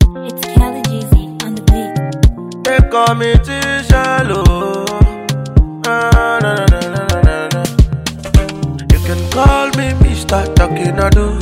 It's Kelly Jeezy on the beat. They call me T-Shallow. Ah, na, na, na, na, na, na, na. You can call me Mr. Talking I do.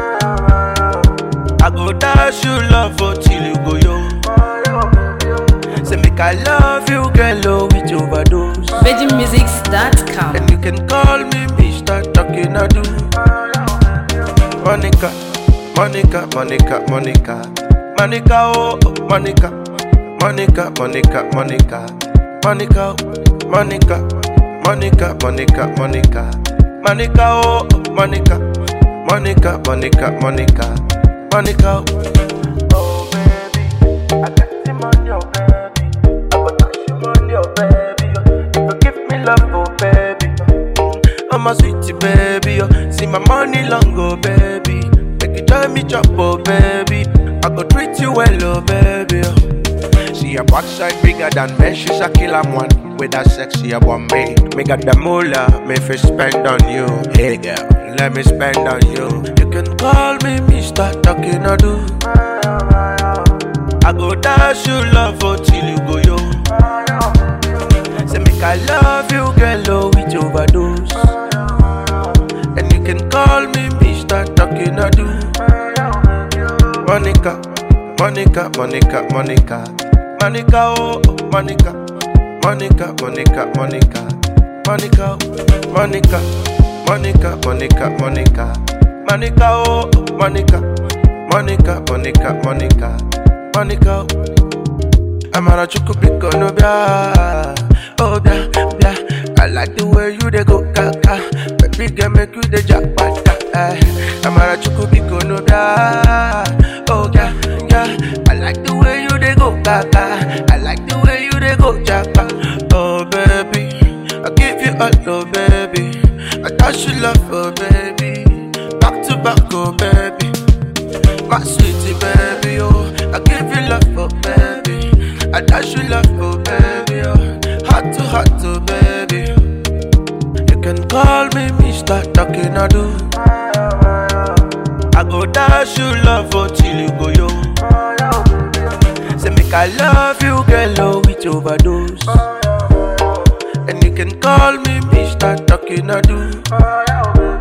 I go dash you love until you go yo. Say make I love you, girl, oh, with overdose. VeggieMusics.com. And you can call me Mr. Talking I do. Monica, Monica, Monica, Monica, Monica, oh, oh, Monica, Monica, Monica, Monica, Monica, oh, Monica, Monica, Monica, Monica, Monica, oh, oh, Monica, Monica, Monica, Monica, Monica. oh. Oh baby, I got him on your baby. I will touch him on your baby. oh. If you give me love, oh baby. mm, I'm a sweetie baby. oh. See my money long, oh baby. Make you join me chop, oh baby. I go treat you well, oh baby. oh. See your backside bigger than me. She's a killer one. With that sexy about me. Me got the moolah, me fi spend on you. Hey girl, let me spend on you. You can call me Mr. Talking I do. I go dash you love until you go yo. Say make I love you, girl, oh, with overdose. And you can call me Mr. Talking I do. Monica, Monica, Monica, Monica, Monica, oh, oh, Monica, Monica, Monica, Monica, Monica, oh, Monica, Monica, Monica, Monica, Monica, oh, oh, Monica, Monica, Monica, Monica, Monica. oh. Amara chukubiko no bia, oh bia, bia. I like the way you dey go kaka, baby girl make you dey jackpot. Eh. Amara chukubiko no bia, oh yeah, yeah. I like the way you dey go kaka, I like the way you dey go jackpot. Oh baby, I give you all, oh baby. I touch you love, oh baby. Back to back, oh baby. My sweetie baby, oh, I give you love, oh baby. I dash you love, oh baby, oh, heart to heart, oh baby. You can call me Mr. Talking I do. I go dash you love until you go yo. Say make I love you, girl, oh, with overdose. And you can call me Mr. Talking I do.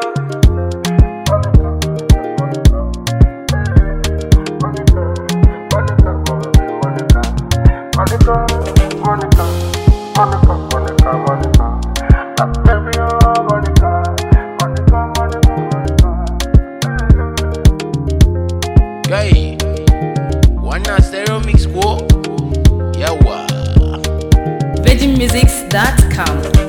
Monica, Monica, Monica, Monica, Monica. Ah, baby, oh, Monica, Monica, Monica, Monica. Guy, wanna stereo mix ko? Yawa. VeggieMusics.com.